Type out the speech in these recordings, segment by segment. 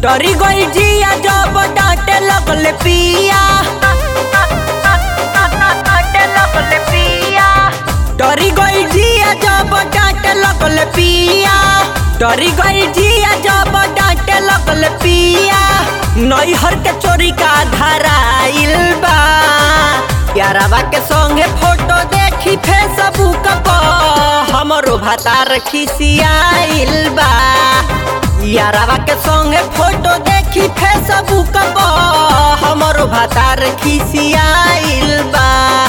डरी गई जिया जब डांटे लगल पिया डांटे लगल पिया डरी गई जिया जब डांटे लगल पिया डरी गई जिया जब डांटे लगल पिया नैहर के चोरी का धराइल बा यारवा के संगे फोटो देखी फेसबुक पर हमरो भातार खिसियाइल बा यारवा के संगे फोटो देखी फेसबुक पर हमरो भातार खिसियाइल बा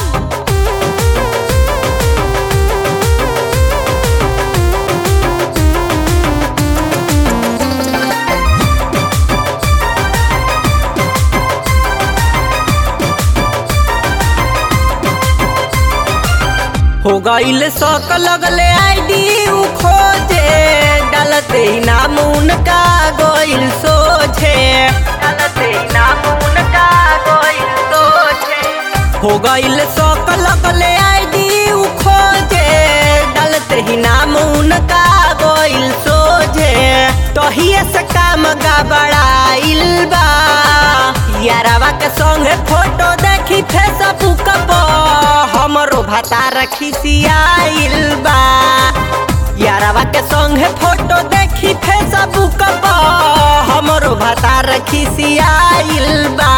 हो गईल शौक लगले आईडी उ खोजे डालते ही नाम उनका गोइल सोझे डालते ही नाम उनका गोइल सोझे हो गईल शौक लगले आईडी उ खोजे डालते ही नाम उनका गोइल सोझे तहिए से काम गबड़ाइल बा यारवा के संगे फोटो देखी फेसबुक पर हमरो भातार खिसियाइल बा यारवा के संगे फोटो देखी फेसबुक पर हमरो भातार खिसियाइल बा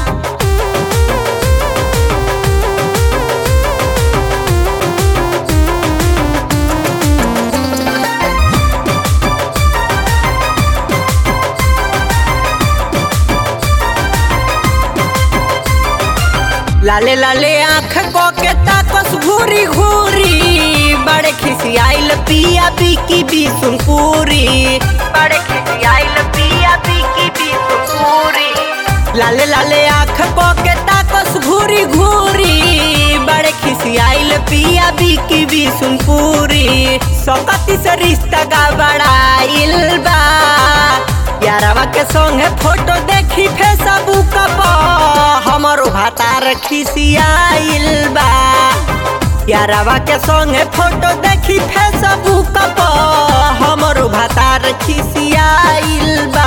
लाले लाले आँख को के ताकस घूरी घूरी बड़े खिसियाइल पिया बिकी बिसुनपुरी बड़े खिसियाइल पिया बिकी बिसुनपुरी लाले लाले आँख को के ताकस घूरी घूरी बड़े खिसियाइल पिया बिकी बिसुनपुरी सकती से रिश्ता गबड़ाइल बा यारवा के संगे फोटो देखी फेसबुक पर हमरो भातार खिसियाइल बा यारवा के संगे फोटो देखी फेसबुक पर हमरो भातार खिसियाइल बा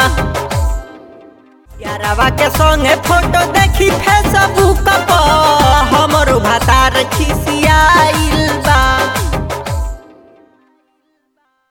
यारवा के संगे फोटो देखी फेसबुक पर हमरो भातार खिसियाइल बा